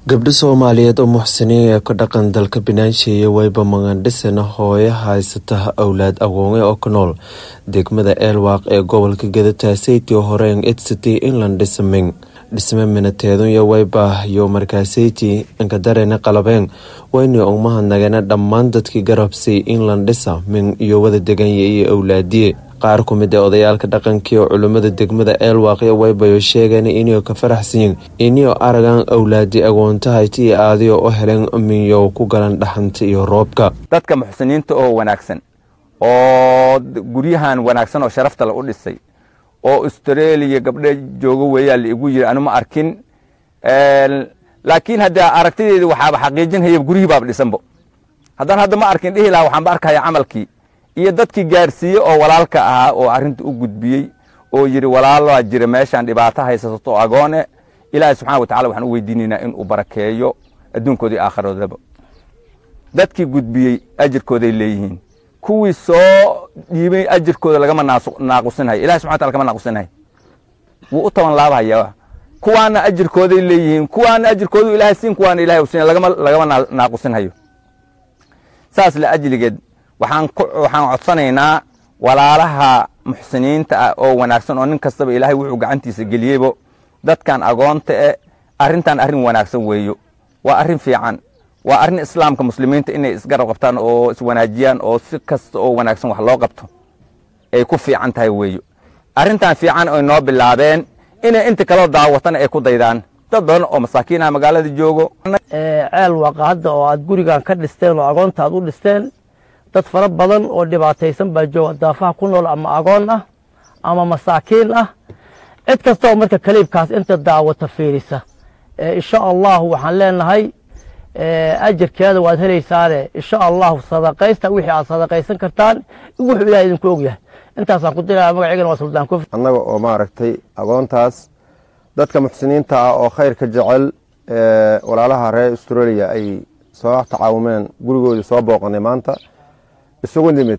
gabdho soomaaliyeed oo muxsiniin ee ka dhaqan dalka binaansheeye wayba magandhisana hooyo haysata awlaad agoone oo ku nool degmada eelwaaq ee gobolka gadataaseytii horeen edsity inland dhisaming dhisme minateedunya wayba iyo markaaseyti inkadarena qalabeen wayni ugmahadnagana dhammaan dadkii garabsay inland dhisa min iyo wada deganya iyo awlaadiye qaar ku mid ee odayaalka dhaqankii oo culimmada degmada eelwaaqyo waybayo sheegeen inio ka faraxsiyin inio aragan awlaadi agoontahayti iyo aadiyo u heleen minyow ku galan dhaxanta iyo roobka dadka muxsiniinta oo wanaagsan oo guryahan wanaagsan oo sharafta la u dhisay oo australia gabdhe joogo weeyaa la igu yiri anu ma arkin laakiin hadde aragtideedi waxaaba xaqiijinhaya guryihii baaba dhisanbo haddaan hadda ma arkin dhihi lahaa waxaanba arkaya camalkii iyo dadkii gaarsiiye oo walaalka ahaa oo arrinta u gudbiyey oo yidhi walaalaa jira meeshaan dhibaato haysato agoone ilaahay subxana wa tacala waxaan u weydiinaynaa in uu barakeeyo adduunkooda iyo aakhiroodaba dadkii gudbiyey ajirkooday leeyihiin kuwii soo dhiibay ajirkooda lagama naaqusinhayo ilahay subxana wataala kama naaqusinhayo wuu u toban laabhaya kuwaana ajirkooday leeyihiin kuwaana ajirkoodu ilahay siin kuwaana ilahay u siin lagama lagama naaqusinhayo saas la ajligeed waxaan waxaan codsanaynaa walaalaha muxsiniinta ah oo wanaagsan oo nin kastaba ilaahay wuxuu gacantiisa geliyeybo dadkan agoonta e arrintan arrin wanaagsan weeyo waa arrin fiican waa arrin islaamka muslimiinta inay isgarab qabtaan oo iswanaajiyaan oo si kasta oo wanaagsan wax loo qabto ay ku fiican tahay weeyo arrintan fiican oy noo bilaabeen inay inta kaloo daawatana ay ku daydaan dad badan oo masaakiinaha magaalada joogo ceel waaqa hadda oo aad gurigan ka dhisteen oo agoonta aad u dhisteen dad fara badan oo dhibaataysan baa jooga daafaha ku nool ama agoon ah ama masaakiin ah cid kasta oo marka kaliibkaas inta daawata fiirisa insha allahu waxaan leenahay ajirkeeda waad helaysaane insha allahu sadaqaysta wixii aad sadaqaysan kartaan wuxuu ilahay idinku ogyahay intaasaan ku dilaya magaceygana waa suldaan kofi annaga oo maaragtay agoontaas dadka muxsiniinta ah oo khayrka jecel walaalaha reer australia ay soo tacaawumeen gurigoodii soo booqanay maanta isugu nimid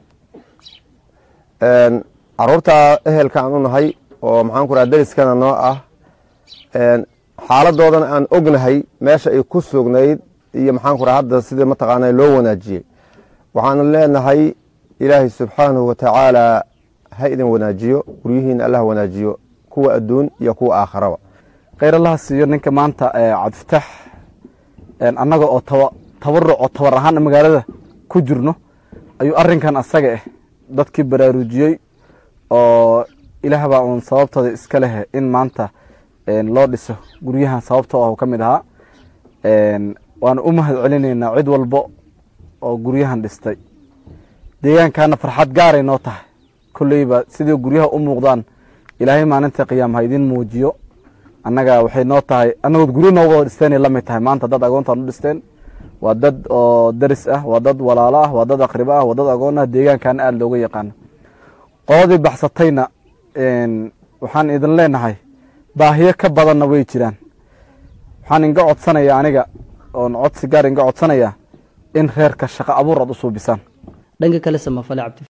caruurta ehelka aan u nahay oo maxaan ku raha dariskana noo ah xaaladoodana aan ognahay meesha ay ku sugnayd iyo maxaan ku raha hadda sidii mataqaana loo wanaajiyey waxaanu leenahay ilaahay subxaanahu wa tacaala ha idin wanaajiyo guryihiina allah wanaajiyo kuwa adduun iyo kuwa aakharaba khayr allaha siiyo ninka maanta cabdifatax annaga oo tabaruc oo tabar ahaan magaalada ku jirno ayuu arinkan asaga ah dadkii baraarujiyey oo ilaah baa uun sababtooda iska leh in maanta loo dhiso guryahan sababtoo ah ka mid ahaa waana u mahad celinaynaa cid walbo oo guryahan dhistay deegaankana farxad gaaray noo tahay kolleyba sidii guryaha u muuqdaan ilaahay maalinta qiyaam ha idin muujiyo annaga waxay noo tahay annagood guryo noo wada dhisteenay la mid tahay maanta dad agoontaan u dhisteen waa dad oo daris ah waa dad walaalo ah waa dad aqribo ah waa dad agoon ah deegaankaana aada looga yaqaano qoladii baxsatayna waxaan idin leenahay baahiyo ka badanna way jiraan waxaan inga codsanaya aniga oon codsi gaar inga codsanaya in reerka shaqo abuur aad u suubisaan dhanka kale samafale cabdi